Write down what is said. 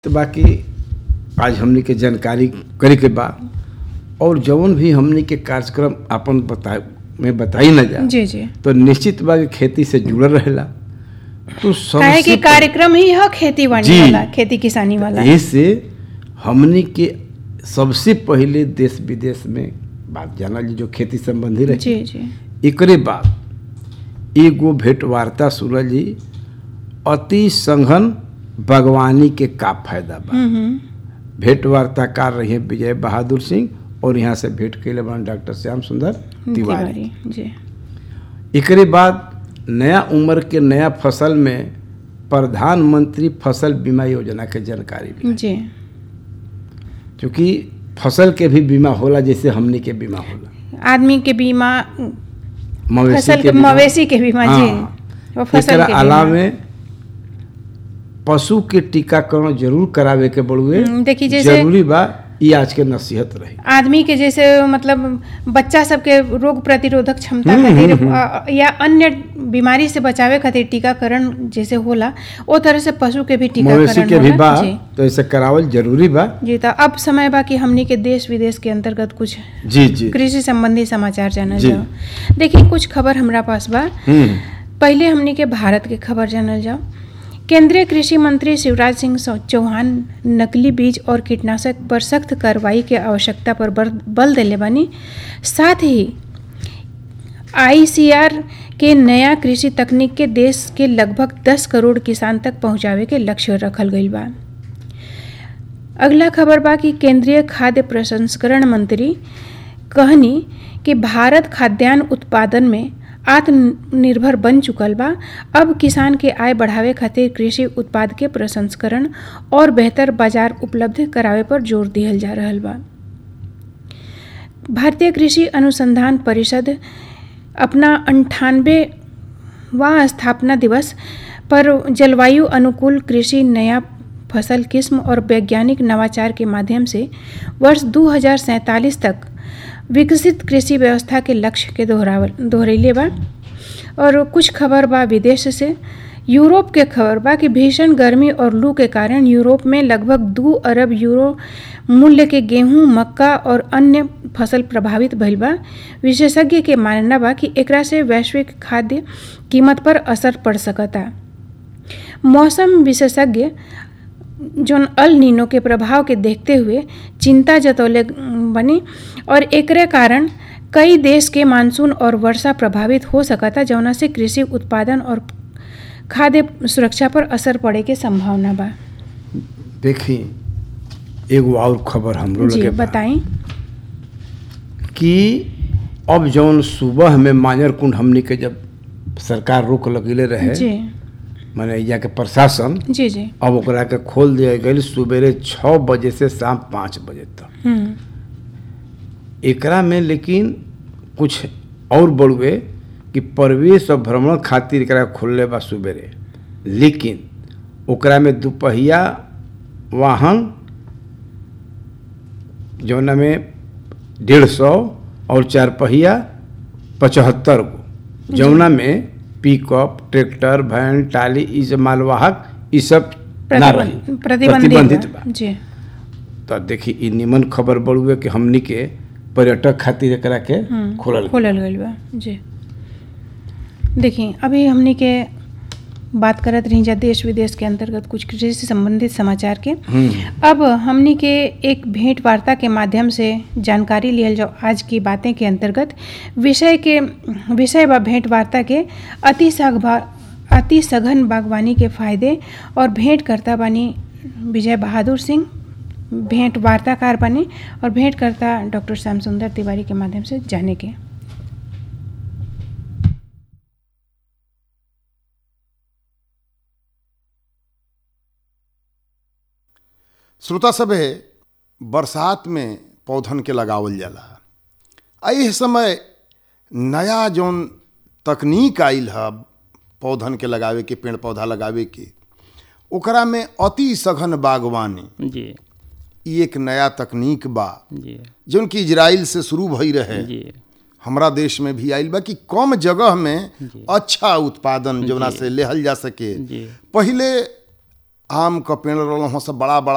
तो बाकी आज हमनी के जानकारी करे के बा और जौन भी हमनी के कार्यक्रम अपन बता में बताई न जा जी जी तो निश्चित बा कि खेती से जुड़ल रहेला तो काहे कि सबसे कार्यक्रम ही है खेती बाड़ी जी। वाला खेती किसानी वाला इससे हमनी के सबसे पहले देश विदेश में बात जानल जी जो खेती संबंधी रहे जी जी एकरे बाद एगो भेंट वार्ता सुनल जी अति संघन बागवानी के का फायदा बा हम्म हम्म भेंट वार्ताकार रहे विजय बहादुर सिंह और यहाँ से भेंट कैले बन डॉक्टर श्याम सुंदर तिवारी तिवारी जी एकरे बाद नया उम्र के नया फसल में प्रधानमंत्री फसल बीमा योजना के जानकारी भी जी क्योंकि फसल के भी बीमा होला जैसे हमनी के बीमा होला आदमी के बीमा मवेशी फसल के बीमा। मवेशी के बीमा जी हाँ। और फसल एकरा के बीमा अलावे पशु के टीकाकरण जरूर करावे के बड़ुए हम्म, देखी जैसे- जरूरी बा ई आज के नसीहत रही आदमी के जैसे मतलब बच्चा सबके रोग प्रतिरोधक क्षमता हम्म, खातिर हम्म, अ, या अन्य बीमारी से बचावे खातिर टीकाकरण जैसे होला ओ तरह से पशु के भी मवेशी टीकाकरण के भी होला। बा जी तो ऐसे करावल जरूरी बा जी तो अब समय बा कि हमनी के देश विदेश के अंतर्गत कुछ जी जी कृषि संबंधी समाचार जानल जी। जाओ देखिए कुछ खबर हमरा पास बा हम्म पहले हमनी के भारत के खबर जानल जाओ केंद्रीय कृषि मंत्री शिवराज सिंह सौ- चौहान नकली बीज और कीटनाशक पर सख्त कार्रवाई के आवश्यकता पर बर- बल देले बानी साथ ही आईसीआर के नया कृषि तकनीक के देश के लगभग 10 करोड़ किसान तक पहुंचावे के लक्ष्य रखल गईल बा अगला खबर बा कि केंद्रीय खाद्य प्रसंस्करण मंत्री कहनी कि भारत खाद्यान्न उत्पादन में आत्मनिर्भर बन चुकल बा अब किसान के आय बढ़ावे खातिर कृषि उत्पाद के प्रसंस्करण और बेहतर बाजार उपलब्ध करावे पर जोर दिहल जा रहल बा भारतीय कृषि अनुसंधान परिषद अपना अंठानवे वा स्थापना दिवस पर जलवायु अनुकूल कृषि नया फसल किस्म और वैज्ञानिक नवाचार के माध्यम से वर्ष दू तक विकसित कृषि व्यवस्था के लक्ष्य के दोहरावल दोहरैले बा और कुछ खबर बा विदेश से यूरोप के खबर बा कि भीषण गर्मी और लू के कारण यूरोप में लगभग दू अरब यूरो मूल्य के गेहूं मक्का और अन्य फसल प्रभावित भइल बा विशेषज्ञ के मानना बा कि एकरा से वैश्विक खाद्य कीमत पर असर पड़ सकता मौसम विशेषज्ञ जोन अल नीनो के प्रभाव के देखते हुए चिंता जतौले बनी और एकरे कारण कई देश के मानसून और वर्षा प्रभावित हो सकता जौना से कृषि उत्पादन और खाद्य सुरक्षा पर असर पड़े के संभावना बा देखी एगो और खबर हमरो जी लगे बा बताई कि अब जौन सुबह में मांजर कुंड हमनी के जब सरकार रोक लगेले रहे जी माने यहाँ के प्रशासन जी जी अब ओकरा के खोल दिया गई सुबेरे छः बजे से शाम पाँच बजे तक हम्म एकरा में लेकिन कुछ और बड़ुए कि प्रवेश और भ्रमण खातिर एकरा खोलले बा सुबेरे लेकिन ओकरा में दुपहिया वाहन जौना में डेढ़ सौ और चार पहिया पचहत्तर गो जौना में पिकअप ट्रैक्टर वैन टाली ई सब मालवाहक ई सब ना रही प्रतिबंध- प्रतिबंधित बा जी तो देखी ई निमन खबर बड़ुए कि हमनी के पर्यटक खातिर एकरा के हम्म, खोलल खोलल गईल बा जी देखिए अभी हमनी के बात करत रही जा देश विदेश के अंतर्गत कुछ कृषि से संबंधित समाचार के हम्म, अब हमनी के एक भेंट वार्ता के माध्यम से जानकारी लियल जाओ आज की बातें के अंतर्गत विषय के विषय व भेंट वार्ता के अति सघभा अति सघन बागवानी के फायदे और भेंट करता बानी विजय बहादुर सिंह भेंट वार्ताकार बने और भेंट करता डॉक्टर श्याम सुंदर तिवारी के माध्यम से जाने के श्रोता सभे बरसात में पौधन के लगावल जाला आ एह समय नया जौन तकनीक आइल है पौधन के लगावे के पेड़ पौधा लगावे के ओकरा में अति सघन बागवानी जी ई एक नया तकनीक बा जी जौन कि इजराइल से शुरू भई रहे जी हमरा देश में भी आइल बा कि कम जगह में अच्छा उत्पादन जौना से लेहल जा सके जी। पहिले आम क पेड़ रहल सब बड़ा बड़ा